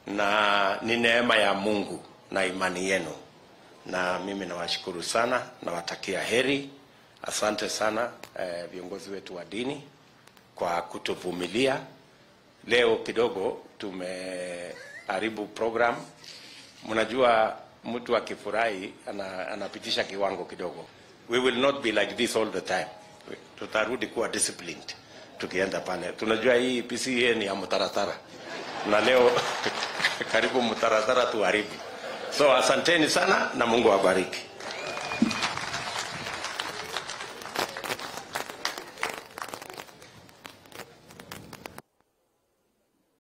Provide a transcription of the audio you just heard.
na ni neema ya Mungu na imani yenu, na mimi nawashukuru sana, nawatakia heri. Asante sana eh, viongozi wetu wa dini kwa kutuvumilia. Leo kidogo tumeharibu program. Mnajua mtu akifurahi ana, anapitisha kiwango kidogo. We will not be like this all the time. Tutarudi kuwa disciplined tukienda pale. Tunajua hii PCA ni ya mtaratara, na leo karibu mtaratara tuharibu. So asanteni sana na Mungu awabariki.